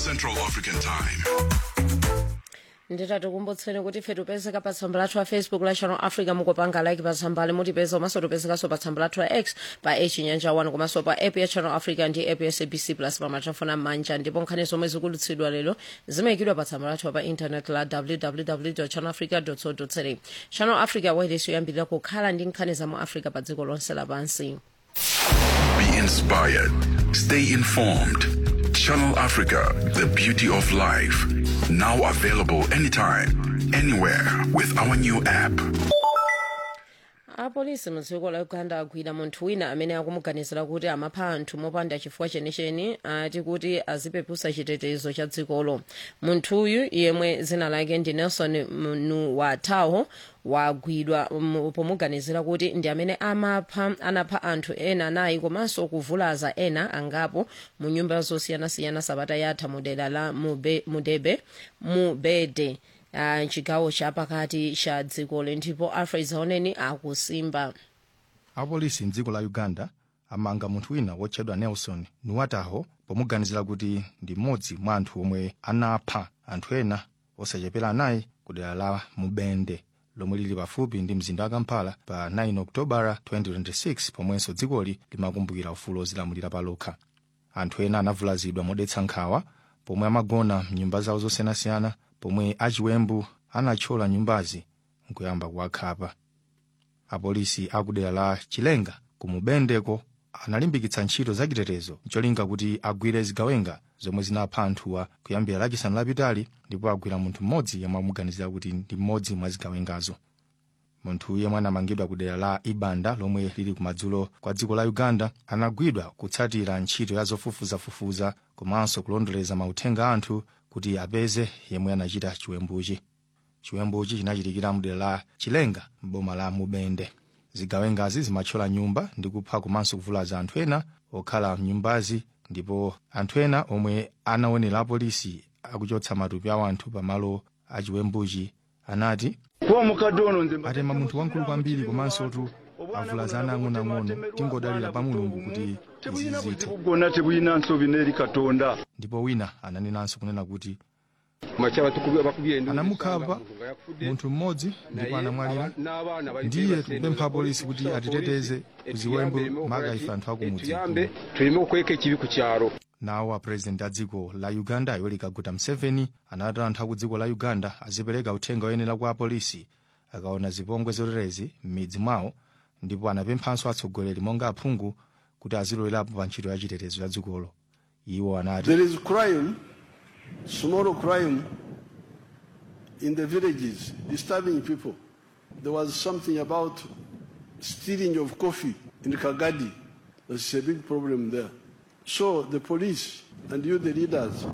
Central African Time. nditati kumbutseni kuti ife tipezeka pa tsamba lathu la facebook la channel africa mukupanga like pa tsambali mutipeza komanso tipezekanso pa tsamba lathu la x pa chinyanja 1 komanso pa app ya channel africa ndi app ya sabc plus pa matelefoni amanja ndipo nkhani zomwe zikulutsidwa lero zimayikidwa pa tsamba lathu pa internet la www channel africa co za channel africa wireless yoyambirira kukhala ndi nkhani za mu africa pa dziko lonse lapansi Be inspired. Stay informed. Channel Africa, the beauty of life. Now available anytime, anywhere with our new app. apolisi mu dziko la uganda agwira munthu wina amene akumuganizira kuti amapha anthu mopanda chifukwa chenicheni ati kuti azipeputsa chitetezo cha dzikolo munthuyu yemwe dzina lake ndi nelson nuwataho wagwidwa um, pomuganizira kuti ndi amene amapha anapha anthu ena anayi komanso kuvulaza ena angapo mu nyumba zosiyanasiyana sabata yatha mu dera la Mube- mudebe mubede uh, chigawo chapakati cha dzikolo ndipo alfred zaoneni akusimba apolisi mdziko la uganda amanga munthu wina wotchedwa nelson nuwataho pomuganizira kuti ndi mmodzi mwa anthu omwe anapha anthu ena osachepera anayi ku dera la mubende lomwe lili pafupi ndi mzinda wa kampala pa 9 okutobala 2026 pomwenso dzikoli limakumbukira ufulu ozilamulira palokha anthu ena anavulazidwa modetsa nkhawa pomwe amagona mnyumba zawo zosiyanasiyana pomwe achiwembu anathyola nyumbazi nkuyamba kuwakhapa apolisi akudera la chilenga ku mubendeko analimbikitsa ntchito zachitetezo cholinga kuti agwire zigawenga zomwe zinapha anthuwa kuyambira lachisanu lapitali ndipo agwira munthu mmodzi yemwe amuganizira kuti ndi mmodzi mwa zigawengazo munthu yemwe anamangidwa ku dera la ibanda lomwe lili kumadzulo kwa dziko la uganda anagwidwa kutsatira ntchito ya zofufuzafufuza komanso kulondoleza mauthenga a anthu kuti apeze yemwe anachita chiwembuchi chiwembuchi chinachitikira mdera la chilenga m'boma la mubende zigawengazi zimathyola nyumba ndi kupha komanso kuvulaza anthu ena okhala mnyumbazi ndipo anthu ena omwe anaonera apolisi akuchotsa matupi a anthu pamalo achiwembuchi anati kuba mukadde ono nze atema munthu wankulu kwambiri komanso tu avulaza ana ang'onoang'ono tingodalira pa mulungu kuti izi tebulina zithe buzibu bwonna tebulina nsobi n'eri katonda ndipo wina ananenanso kunena kuti makya bakubye enduulu anamukhapa esanga nga yakufudde, munthu mmodzi ndipo naye anamwalira aba- n'abaana bali ndiye beebase tupempha enduulu apolisi kuti kusaba atiteteze polisi, ku ziwembu etuyambe ereme maga okukola ife ki? anthu akumudzi etuyambe tuleme okweka ekibi ku kyalo nawo apurezidenti a dziko la uganda yoweri kaguta museveni anati anthu aku dziko la uganda azipereka uthenga oyenera kwa apolisi akaona zipongwe zoterezi m'midzi mwawo ndipo anapemphanso atsogoleri monga aphungu kuti azilowerapo pa ntchito ya chitetezo ya dzikolo iwo anati There is crime, small crime in the villages, disturbing people. There was something about stealing of coffee in Kagadi. There's a big problem there. So the police and you, the leaders,